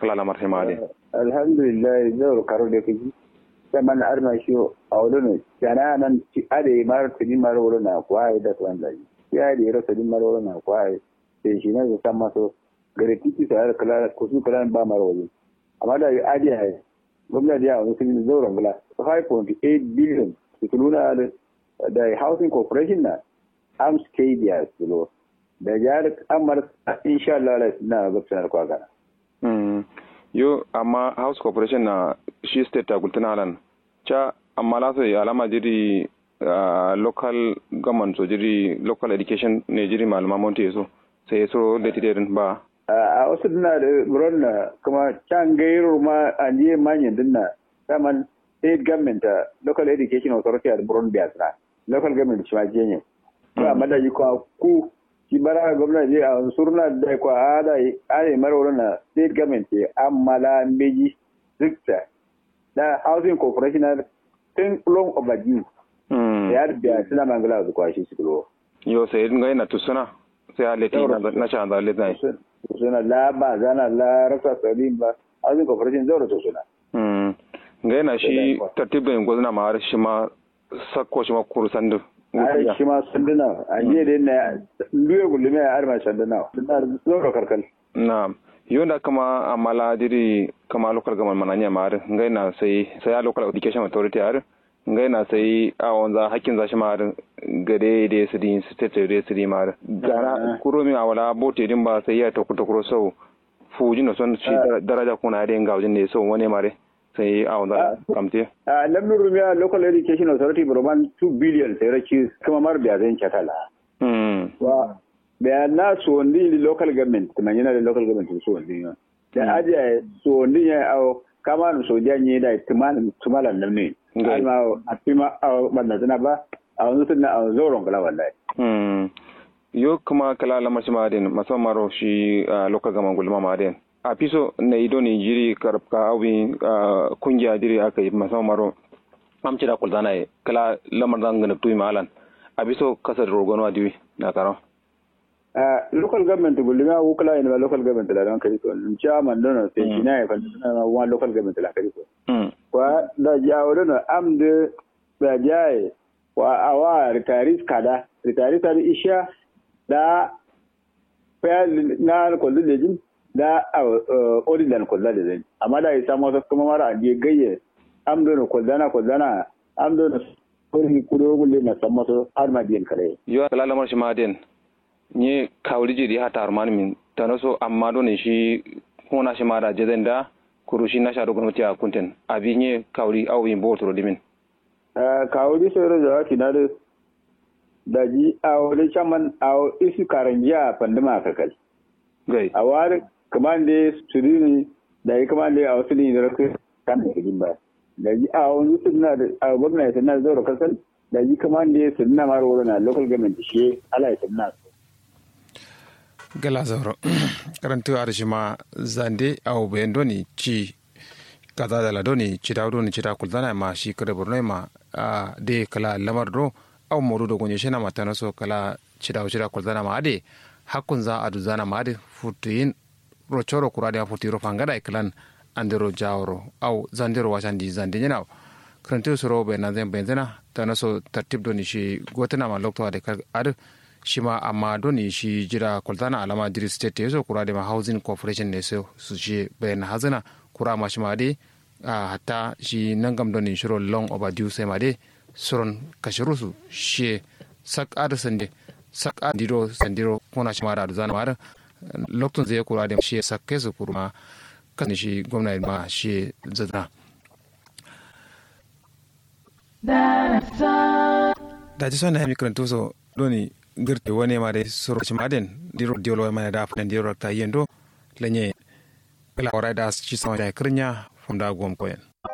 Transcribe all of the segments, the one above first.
kala lamar hima de alhamdulillah zai karo da kaji saman arma shi a wurin yana nan ade mar tuni mar wurin na kwaye da tuwan zai ya da yaro tuni mar wurin na kwaye sai shi ne san maso gare titi sai kala ko su kala ba mar wurin amma da ade ya gwamnati ya wani sun zauren gula 5.8 billion su nuna da housing corporation na arms kbs su da jihar amurka insha Allah na gabsanar kwagana yo amma house corporation na shi state ta gultuna alan cha amma la sai alama jiri uh, local government so jiri local education ne jiri malama monte so sai so da tidirin ba a wasu dina da buron na kuma can gairo ma a je manyan dinna saman state government local education authority a buron biasra local government shi ma je ne ba amma da yi kwa ku shi bara gwamnati a surna da kwa ada are marwaro na state government ke amala meji zikta da housing corporation tun long overdue ya biya suna mangala su kwashi su kulo yo sai ngai na tusuna sai a leti na cha da leti suna la ba zana la rasa salim ba housing corporation zaura to suna ngai na shi tartibin gwazna ma har shi ma sakko shi ma kurusandu ai shi ma sanduna a jiya da yana luye gullume a arma sanduna suna zoro karkal na yonda kama amala diri kama local government mananya mar ngai na sai sai a local education authority ar ngai na sai a wanza hakkin zashi mar gade da su din state da su din mar gara kuro mi awala bote din ba sai ya to kuto kuro so fujin no son shi daraja kuna da ngawjin ne so wani mare sai a wanda kamte a lamin rumiya local education authority burman 2 billion sai raki kuma mar biya zan chatala wa biya na so wandi local government kuma yana da local government so wandi da aje so wandi ya au kama no so janye da tumalan tumalan nan ne alma a pima a banda tana ba a wanzu tana a zoron kala wallahi yo kuma kala lamar shi madin musamman maro shi local government gulma madin a fiso na ido ne jiri karfka abin kungiya jiri aka yi musamman maro amci da kulzana ya kala lamar zan gana tuyi malan a fiso kasar rogon wadiwi na karo local government gulma ko kala ina local government da ran kari ko in cha man dono sai kina ya kan na wa local government la kari ko kwa da jawo dono am de da jaye wa awa ritaris kada ritaris kada isha da fa na ko lejin da ordinary kwalla da zai amma da ya samu wasu kuma mara adiye gayye am dona kwallana kwallana am dona kuri kuro gulle na san masu har ma biyan kare yo kala lamar shi maden ni kawri jiri ha tar man min tano so amma don shi hona shi mara jezen da kuru shi na shaɗo gwamnati a kunten abi ne kawri au yin botoro dimin kawri sai da wati na da daji a wani chaman a isi karangiya pandama kakal gai a wari kamande surini da yi kamande a wasu ne da rafi kan da kajin ba da ji a wani suna da a gwamna ya sanar zaura kasar da ji kamande suna mara wuri na local government shi ala ya sanar gala zauro karantu a rishima zande a obayen doni ci kaza da la doni ci da doni ci da kulzana ma shi kada borno ma a de kala lamar do au moru do gonye shena mata na so kala ci da ci da kulzana ma ade hakkun za a duzana ma ade futuyin rochoro kurade a futiro fangada e klan andero jawro au zandero washandi zande nyana karantu soro be na zan benzena tana so tartib doni shi gotana ma lokto ade ade shima amma doni shi jira kultana alama diri state yeso kura de ma housing corporation ne so su shi bayan hazina kura ma shima de hatta shi nangam doni shiro long overdue sai ma de suron kashiru su shi sak ada sande sak adiro sandiro kuna shima da zana ma loktun zai kura de shi sak kesu kurma kan shi gwamnati ma shi zazana da ji son na mi karantu so doni girte wone mare soro maden diro diolo mane da fen diro ta yendo lenye la ora da ci sama da kirnya funda gom koyen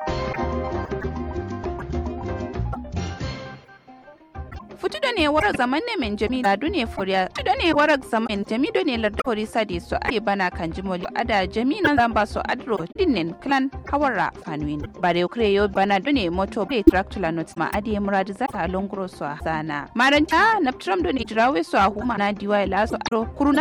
futu da ne warar zaman ne men jami da dune furiya futu da ne warar zaman jami do ne larda fori sadi so ake bana kan jimoli ada jami nan zan ba so adro dinnin clan hawara fanuin bare ukre yo bana dune moto be tractor not ma adi murad za ta longro so zana maranta naptram do ne jirawe so a huma na diwa la so adro kuruna